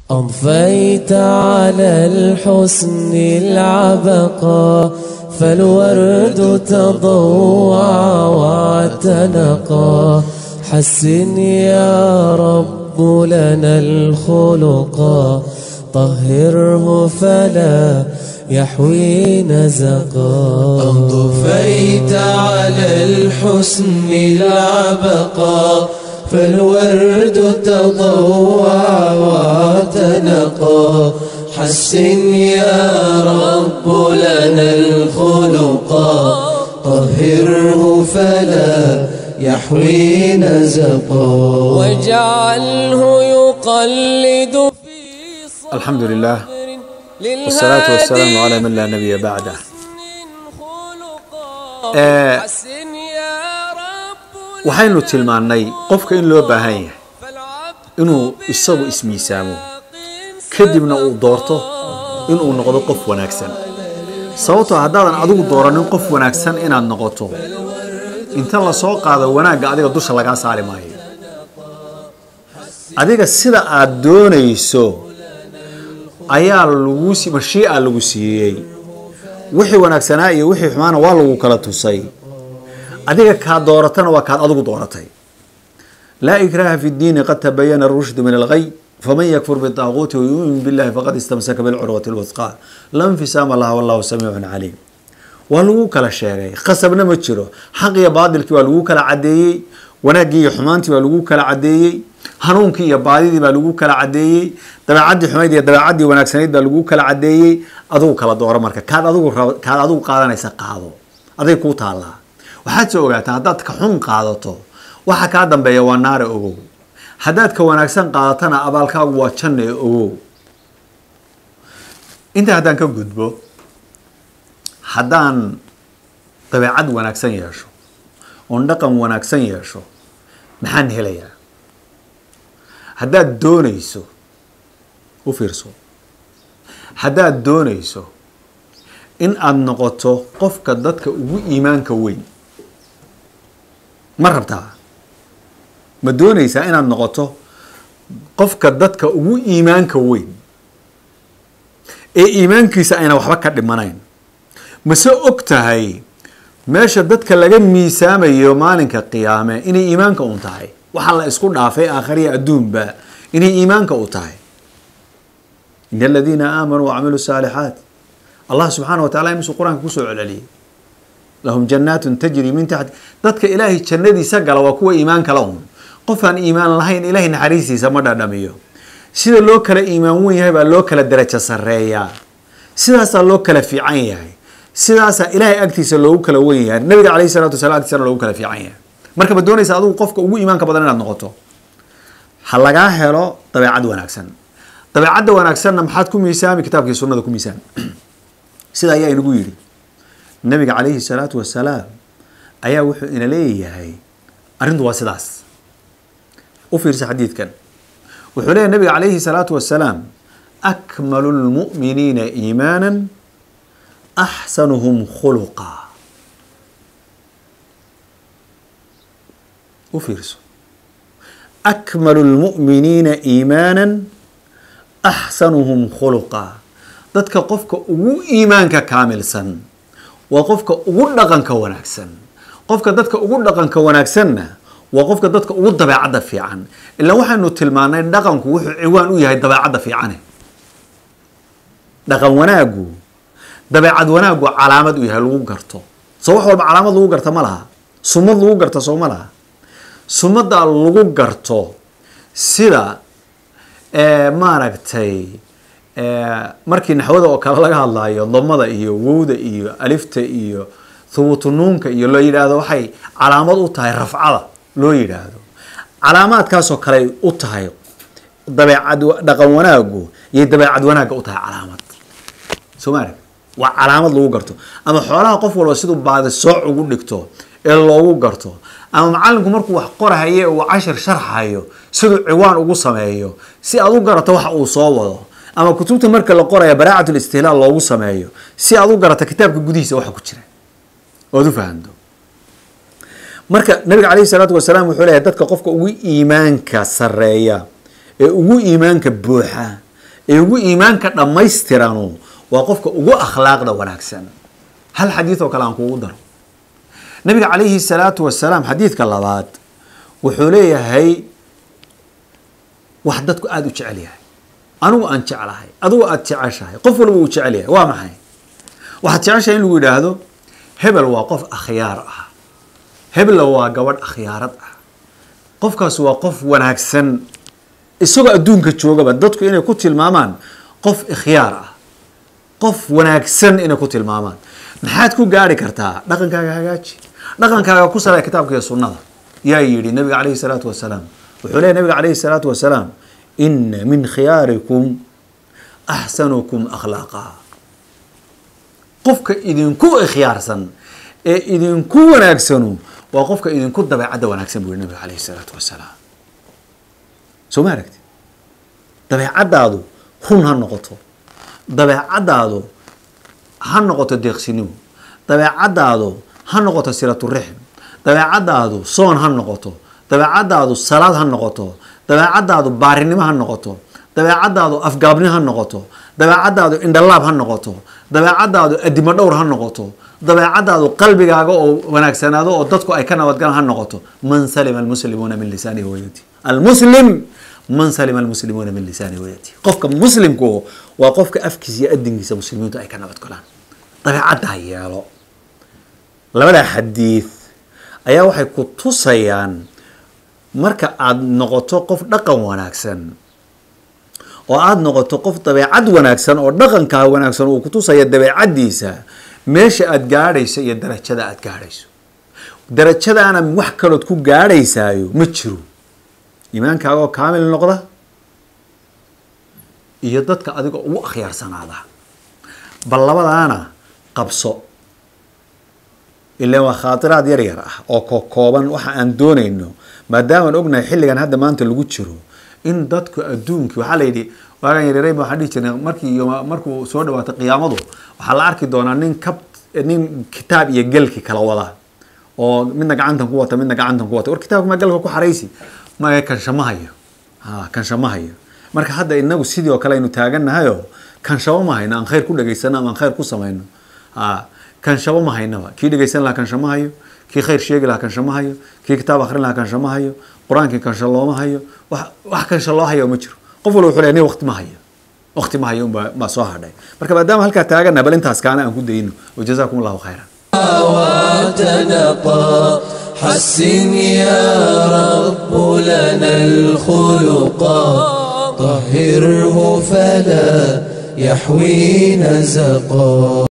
أضفيت على الحسن العبقى فالورد تضوع واعتنقا حسن يا رب لنا الخلقا طهره فلا يحوي نزقا أضفيت على الحسن العبقى فالورد تضوع واعتنقا حسن يا رب لنا الخلقا طهره فلا يحوي نزقا واجعله يقلد في صدر الحمد لله للهادي والصلاة والسلام على من لا نبي بعده خلقا آه، حسن يا رب waxaynu tilmaannay qofka in loo baahan yahay فالعبد inuu isagu ismiisaamo kadibna uu doorto inuu noqdo qof wanaagsan sababtoo haddaadan adigu dooranin qof wanaagsan inaad noqoto inta lasoo qaado wanaagga adiga dusha lagaa saari maayo adiga sida aad doonayso ayaa lagu si- mashiica lagu siiyey wixii wanaagsanaa iyo wixii xumaana waa lagu kala tusay adiga kaa dooratana waa kaad adigu dooratay laa ikraha fi ddiini qad tabayana rushdu min alghay faman yakfur bitaaquuti wayuumin billahi faqad istamsaka bilcurwati lwusqa la nfisaama laha wallahu samiicun caliim waa lagu kala sheegay khasabna ma jiro xaq iyo baadilkii waa lagu kala cadeeyey wanaaggii iyo xumaantii baa lagu kala cadeeyey hanuunkii iyo baadidii baa lagu kala cadeeyey dabeecadii xumayd iyo dabeecadii wanaagsanayd baa lagu kala cadeeyey adigu kala dooro marka kaad adigu rab- kaad adigu qaadanaysa qaado aday kuu taallaa waxaad soo ogaataa haddaad ka xun qaadato waxa kaa dambeeya waa naare ogow haddaad ka wanaagsan qaadatana abaalkaagu waa janna ee ogow intaa haddaan ka gudbo haddaan dabeecad wanaagsan yeesho oon dhaqan wanaagsan yeesho maxaan helayaa haddaad doonayso u fiirso haddaad doonayso in aada noqoto qofka dadka ugu iimaanka weyn ma rabtaa ma doonaysaa inaad noqoto qofka dadka ugu iimaanka weyn ee iimaankiisa ayna waxba ka dhimanayn mase og tahay meesha dadka laga miisaamayo maalinka qiyaame inay iimaanka un tahay waxaa la isku dhaafay aakhariya adduunba inay iimaanka u tahay in aladiina aamanuu wacamiluu saalixaat allah subxaana wa tacala imisuu qur-aanka kusoo celceliyey lahum jannaatun tajri min taxti dadka ilaahay jannadiisa gala waa kuwa iimaanka la un qof aan iimaan lahayn ilaahay naxariistiisa ma dhadhamiyo sida loo kala iimaan wen yahay baa loo kala darajo sarreeyaa sidaasaa loo kala fiican yahay sidaasaa ilaahay agtiisa loogu kala wen yahay nabiga calayhi salatu wasalaam agtiisana loogu kala fiican yahay marka ma doonaysa adigu qofka ugu iimaanka badan inaad noqoto ha lagaa helo dabeecad wanaagsan dabeecadda wanaagsanna maxaad ku miisaami kitaabkii sunnada ku miisaami sida ayaa inagu yidhi nabiga calayhi salaatu wasalaam ayaa wuxuu ina leeyahay arrintu waa sidaas u fiirsa xadiidkan wuxuu leeyahy nabiga calayhi salaatu wasalaam akmalu lmu'miniina iimaana axsanuhum khuluqa u fiirso akmalu lmu'miniina iimaana axsanuhum khuluqa dadka qofka ugu iimaanka kaamilsan waa qofka ugu dhaqanka wanaagsan qofka dadka ugu dhaqanka wanaagsanna waa qofka dadka ugu dabeecadda fiican ilaa waxaynu tilmaanay dhaqanku wuxuu ciwaan u yahay dabeecadda fiicane dhaqan wanaagu dabeecad wanaagu calaamad u yahay lagu garto soo wax walba calaamad lagu garta ma laha sumad lagu garta soo ma laha sumadda lagu garto sida eh, maaragtay eh, markii naxwada oo kale laga hadlayo damada iyo wowda iyo alifta iyo thubutunuunka iyo loo yidhaahdo waxay calaamad u tahay rafcada loo yidhaahdo calaamaadkaasoo kale u tahay dabeecad dhaqan wanaagu iyo dabeecad wanaagga u tahay calaamad soo ma arag waa calaamad lagu garto ama xoolaha qof walba siduu baadi sooc ugu dhigto ee loogu garto ama macalinku markuu wax qorahaye uu cashir sharxayo siduu ciwaan ugu sameeyo si aad u garato waxa uu soo wado ama kutubta marka la qoraya baraacatul istihlaal loogu sameeyo si aad u garato kitaabka gudihiisa waxa ku jira oad u fahanto marka nabiga calayhi salaatu wasalaam wuxuu leeyahay dadka qofka ugu iimaanka sareeya ee ugu iimaanka buuxa ee ugu iimaanka dhammaystiranu waa qofka ugu akhlaaqda wanaagsan hal xadiid oo kale aan kugu daro nabiga calayhi salaatu wasalaam xadiidka labaad wuxuu leeyahay wax dadku aada u jecel yahay anigu aan jeclahay adigu aada jeceshahay qof walba uu jecel yahay waa maxay waxaad jeceshahay in lagu yidhaahdo hebel waa qof akhyaar ah hebla waa gabadh akhyaarad ah qofkaas waa qof wanaagsan isagoo adduunka joogaba dadku inay ku tilmaamaan qof ikhyaar ah qof wanaagsan inay ku tilmaamaan maxaad ku gaari kartaa dhaqankaaga hagaaji dhaqankaaga ku salay kitaabka iyo sunnada yaa yidhi nabiga calayhi salaatu wasalaam wuxuu leeyahy nabiga calayhi salaatu wasalaam ina min khiyaarikum axsanukum akhlaaqa qofka idinku ikhyaarsan ee idinku wanaagsanu waa qofka idinku dabeecadda wanaagsan buu yihi nabiga calayhi salaatu wasalaam soo ma aragti dabeecaddaadu run ha noqoto dabeecaddaadu ha noqoto deeqsinimo dabeecaddaadu ha noqoto silaturixm dabeecaddaadu soon ha noqoto dabeecaddaadu salaad ha noqoto dabeecaddaadu baarinimo ha noqoto dabeecaddaadu afgaabni ha noqoto dabeecaddaadu indhalaab ha noqoto dabeecaddaadu adimo dhowr ha noqoto dabeecaddaadu qalbigaaga oo wanaagsanaado oo dadku ay ka nabadgalaan ha noqoto man salima almuslimuuna min lisaanihi wayadi almuslim man salima almuslimuuna min lisaanihi wayadi qofka muslimku waa qofka afkiisa iyo adinkiisa muslimiintu ay ka nabadgalaan dabeecadda ha yeelo labada xadiid ayaa waxay ku tusayaan marka aada noqoto qof dhaqan wanaagsan oo aada noqoto qof dabeecad wanaagsan oo dhaqankaa wanaagsan uu kutusaya dabeecaddiisa meesha aada gaadhayso iyo darajada aada gaadhayso darajadaana wax kalood ku gaadhaysaayo ma jiro iimaankaaga oo kaamil noqda iyo dadka adiga ugu akhyaarsanaada bal labadaana qabso ilan waa khaatiraad yar yar ah oo kokooban waxa aan doonayno maadaamaan ognahay xilligan hadda maanta lagu jiro in dadku adduunkii waxaa layidhi waagan yareerey ba waxaan dhihi jirnay markii iyo markuu soo dhawaato qiyaamadu waxaa la arki doonaa nin kab nin kitaab iyo gelki kala wada oo midna gacantan ku wata midna gacantan ku wata war kitaabka ma galka ku xaraysi ma kanshama hayo ha kanshama hayo marka hadda inagu sidii oo kale aynu taagannahayo kanshamo ma hayno aan khayr ku dhegaysano ama aan khayr ku samayno ha kanshamo ma haynaba kii dhegaysan lahaa kanshama hayo kii khayr sheegi lahaa kanshama hayo kii kitaab akrin lahaa kanshama hayo qur-aankii kansha looma hayo wax wax kansha loo hayo ma jiro qof walba wuxuu leeyahay nin waqti ma hayo waqti ma hayo unbaa baa soo hadhay marka maadaama halkaa taagana bal intaas kaana aan ku dayno wajazaakum allahu khayran وتنقى حسن يا رب لنا الخلقا طهره فلا يحوي نزقا